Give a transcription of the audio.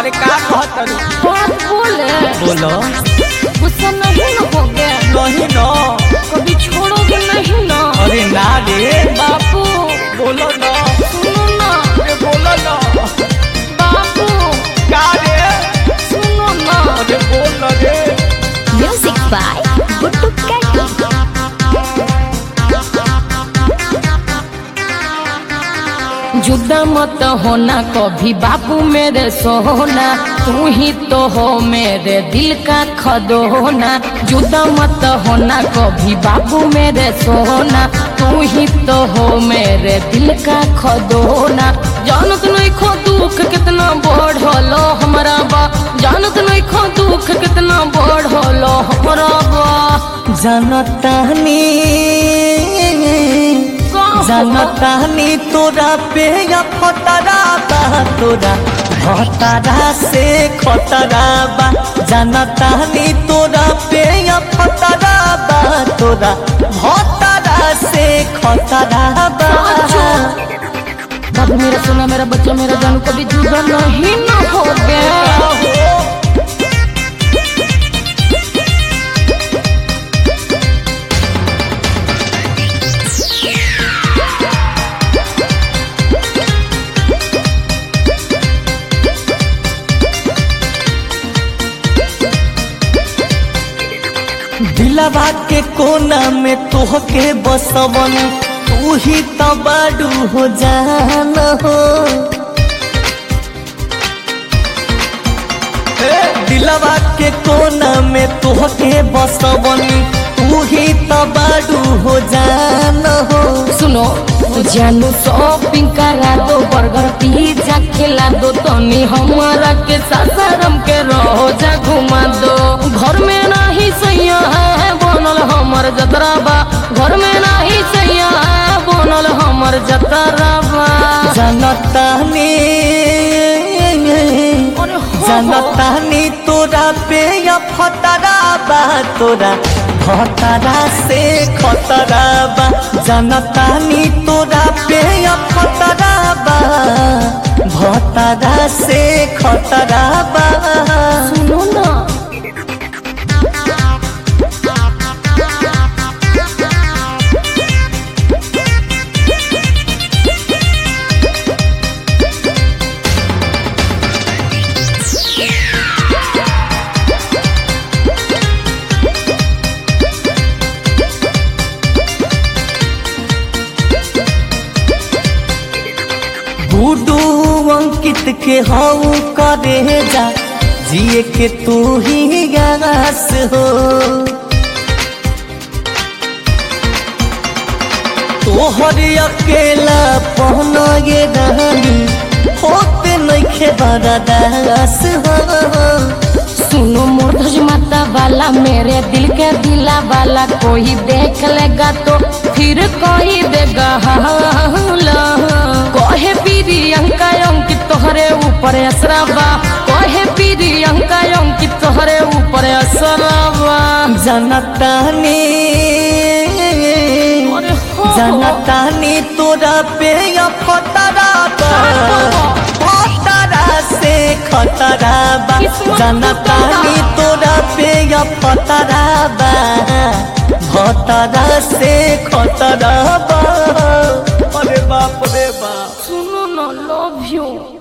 अरे का कहत बात बोले बोलो गुस्सा नहीं न हो गया नहीं न कभी छोड़ोगे नहीं ना अरे ना रे बापू बोलो न सुनो ना अरे बोलो न बापू का रे सुनो ना अरे बोल न रे म्यूजिक बाय गुड्डू कैटी जुदा मत होना कभी बाबू मेरे सोना तू ही तो हो मेरे दिल का खदोना जुदा मत होना कभी बाबू मेरे सोना तू ही तो हो मेरे दिल का खदोना जानत नहीं खो दुख कितना बढ़लो हमारा बा जानत नहीं खो दुख कितना बढ़लो हमारा बा जनतानी जनतानी तोरा पे या फतरा बा तोरा भतरा से खतरा बा जनतानी तोरा पे या फतरा बा तोरा भतरा से खतरा बा बाबू मेरा सोना मेरा बच्चा मेरा जानू कभी जुदा नहीं ना हो गया दिलवा के कोना में तोहके बसवन तू ही तो बाडू हो जान हो ए, दिलवा के कोना में तोहके बसवन तू ही तो बाडू हो जान हो सुनो जानू शॉपिंग करा दो बर्गर पिज्जा खिला दो तनी हमारा के सासारम के रोजा घुमा दो घर में नहीं सैया है बनल हमर जतरा बा घर में नहीं सैया है बनल हमर जतरा बा जनतानी अरे हो, हो। जनतानी तोरा पे या फतरा बा तोरा खतरा से खतरा बा जनतानी तोरा पे या फतरा बा भतरा से खतरा बा सुनो ना बूडू अंकित के हऊ करे जा जिए के तू ही गास हो तोहर अकेला पहना ये रहनी होते नइखे बरदास हो सुनो मोरधज माता वाला मेरे दिल के दिला वाला कोई देख लेगा तो फिर कोई देगा हाला कहे पीरी अंका अंकित तोहरे ऊपर असराबा कहे पीरी अंका अंकित तोहरे ऊपर असराबा जनतानी अरे हो, हो। जनतानी तोरा पे या फतरा बा फतरा से खतरा बा किस्मत जनतानी तोरा पे या फतरा बा भतरा से खतरा बा अरे बाप रे बाप सुनो ना लव यू